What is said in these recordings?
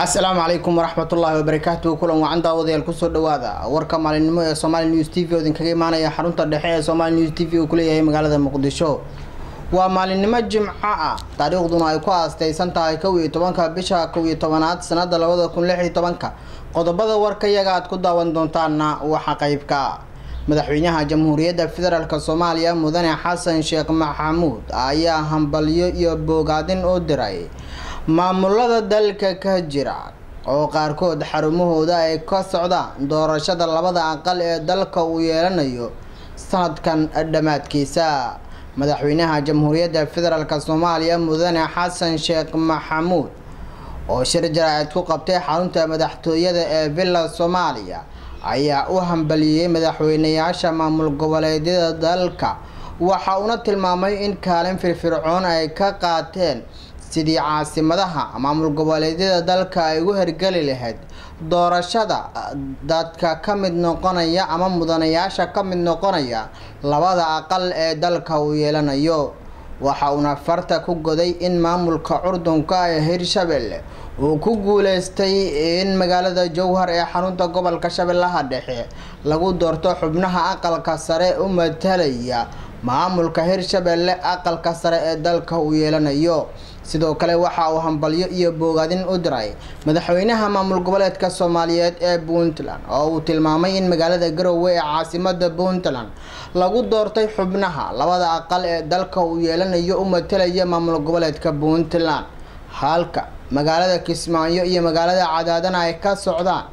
asalaamu calaykum waraxmatullaahi wabarakaatu kulan wacan daawadayaal kusoo dhawaada warka maalinimo ee somaali news t v oo idinkaga imaanaya xarunta dhexe ee somaali news t v uu kuleeyahay magaalada muqdisho waa maalinimo jimco ah taariikhduna ay ku aastaysan tahay kow iyo tobanka bisha kow iyo tobanaad sanada labada kun lix iyo tobanka qodobada warkayaga aad ku daawan doontaana waxaa qeybka madaxweynaha jamhuuriyadda federaalk soomaaliya mudane xasan sheekh maxamuud ayaa hambalyo iyo boogaadin u diray maamulada dalka ka jira oo qaarkood xarumahooda ay ka socdaan doorashada labada aqal ee dalka uu yeelanayo sanadkan dhammaadkiisa madaxweynaha jamhuuriyadda federaalk soomaaliya mudane xasan sheekh maxamuud oo shir jaraa'id ku qabtay xarunta madaxtooyada ee villa soomaaliya ayaa u hambaliyey madaxweynayaasha maamul goboleedyada dalka waxa uuna tilmaamay in kaalin firfircoon ay ka qaateen sidii caasimadaha maamul goboleedyada dalka ay ugu hergeli lahayd doorashada dadka ka mid noqonaya ama mudanayaasha ka mid noqonaya labada aqal ee dalka uu yeelanayo waxa uuna farta ku goday in maamulka curdunka ee hirshabelle uu ku guuleystay in magaalada jowhar ee xarunta gobolka shabeellaha dhexe lagu doorto xubnaha aqalka sare u matalaya maamulka hirshabelle aqalka sare ee dalka uu yeelanayo sidoo kale waxa uu hambalyo iyo boogaadin u diray madaxweynaha maamul goboleedka soomaaliyeed ee puntland oo uu tilmaamay in magaalada garowe ee caasimada puntland lagu doortay xubnaha labada aqal ee dalka uu yeelanayo u matalaya maamul goboleedka puntland halka magaalada kismaayo iyo magaalada cadaadana ay ka socdaan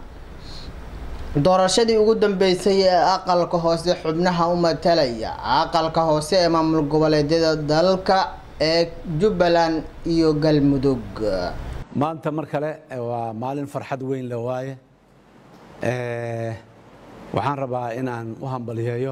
doorashadii ugu dambeysay ee aqalka hoose xubnaha u matalaya aqalka hoose ee maamul goboleedyada dalka ee jubbaland iyo galmudug maanta mar kale waa maalin farxad weyn le waaye waxaan rabaa inaan u hambaliyeeyo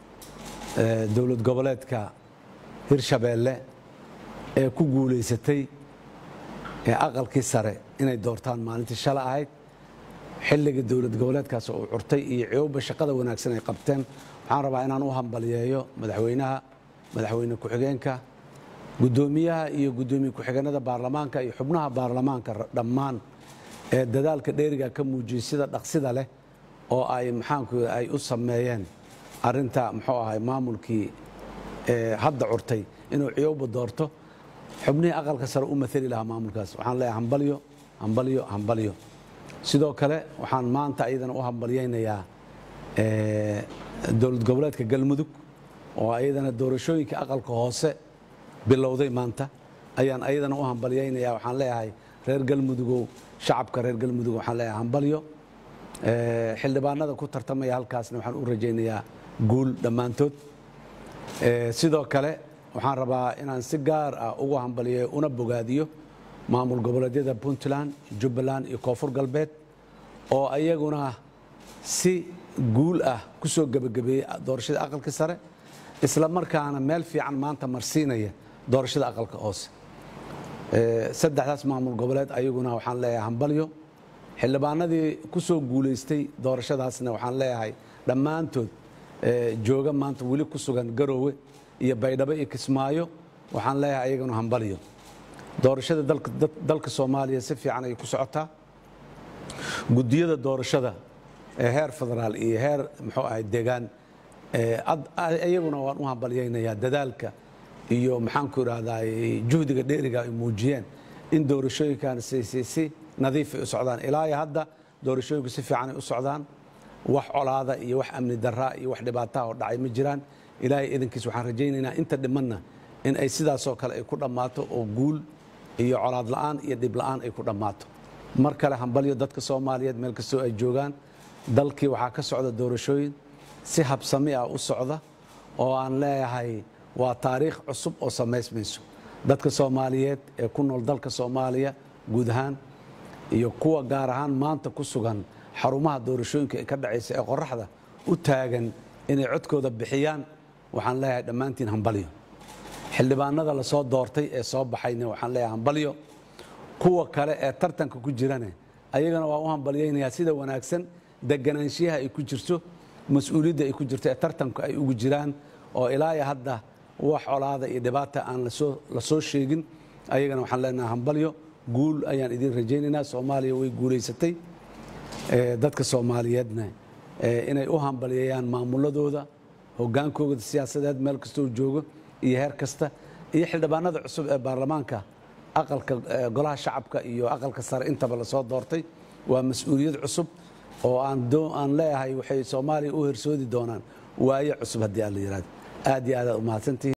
dowlad goboleedka hirshabeelle ee ku guulaysatay ee aqalkii sare inay doortaan maalintii shala ahayd xilligii dowlad goboleedkaas uu curtay iyo ciyowba shaqada wanaagsan ay qabteen waxaan rabaa inaan u hambaliyeeyo madaxweynaha madaxweyne ku-xigeenka guddoomiyaha iyo guddoomiye ku-xigeenada baarlamaanka iyo xubnaha baarlamaanka dhammaan ee dadaalka dheeriga ka muujiyey sida dhaqsida leh oo ay maxaanku ay u sameeyeen arinta muxuu ahay maamulkii hadda curtay inuu ciyowba doorto xubnihii aqalka sare u maali lahaa maamulkaas waxaan leeyahay hambalyo hambalyo hambalyo sidoo kale waxaan maanta ayadana u hambalyaynayaa dowlad goboleedka galmudug oo ayadana doorashooyinka aqalka hoose bilowday maanta ayaan ayadana u hambalyaynaya waxaan leeyahay reer galmudugow shacabka reer galmudug waxaan leeyahay hambalyo xildhibaanada ku tartamaya halkaasna waxaan u rajaynayaa guul dhammaantood sidoo kale waxaan rabaa inaan si gaar ah ugu hambaliyeeyo una bogaadiyo maamul goboleedyada puntland jubbaland iyo koonfur galbeed oo ayaguna si guul ah ku soo gebagabeeyey doorashada aqalka sare isla markaana meel fiican maanta marsiinaya doorashada aqalka hoose saddexdaas maamul goboleed ayaguna waxaan leeyahay hambalyo xildhibaanadii ku soo guulaystay doorashadaasna waxaan leeyahay dhammaantood jooga maanta weli ku sugan garoowe iyo baydhabo iyo kismaayo waxaan leeyahay ayaguna hambalyo doorashada dalka soomaaliya si fiican ayay ku socotaa gudiyada doorashada ee heer federaal iyo heer muxuu ahay deegaan iyaguna waan u hambalyaynayaa dadaalka iyo maxaanku idhahdaa juhdiga dheeriga ay muujiyeen in doorashooyinkan si nadiifay u socdaan ilaa iyo hadda doorashooyinku si fiicanay u socdaan wax colaada iyo wax amni daraa iyo wax dhibaataha oo dhacay ma jiraan ilaahay idankiis waxaan rajaynaynaa inta dhimanna in ay sidaasoo kale ay ku dhammaato oo guul iyo colaad la'aan iyo dhib la'aan ay ku dhammaato mar kale hambalyo dadka soomaaliyeed meel kastoo ay joogaan dalkii waxaa ka socda doorashooyin si habsami ah u socda oo aan leeyahay waa taariikh cusub oo samaysmayso dadka soomaaliyeed ee ku nool dalka soomaaliya guud ahaan iyo kuwa gaar ahaan maanta ku sugan xarumaha doorashooyinka ee ka dhacaysa ee qoraxda u taagan inay codkooda bixiyaan waxaan leeyahay dhammaantiin hambalyo xildhibaanada lasoo doortay ee soo baxayna waxaan leeyahay hambalyo kuwa kale ee tartanka ku jirane ayagana waa u hambalyaynayaa sida wanaagsan deganaanshiyaha ay ku jirto mas-uuliyadda ay ku jirto ee tartanku ay ugu jiraan oo ilaa iyo hadda wax colaada iyo dhibaata aan la soo sheegin ayagana waxaan leenahay hambalyo guul ayaan idin rajaynaynaa soomaaliya way guulaysatay dadka soomaaliyeedna inay u hambalyeeyaan maamuladooda hogaankooda siyaasadeed meel kastoo joogo iyo heer kasta iyo xildhibaanada cusub ee baarlamaanka aqalka golaha shacabka iyo aqalka sare intaba lasoo doortay waa mas-uuliyad cusub oo aan leeyahay waxay soomaaliya u hersoodi doonaan waaye cusub haddii aan la yihahdo aad iyo aadaad umahadsantihiin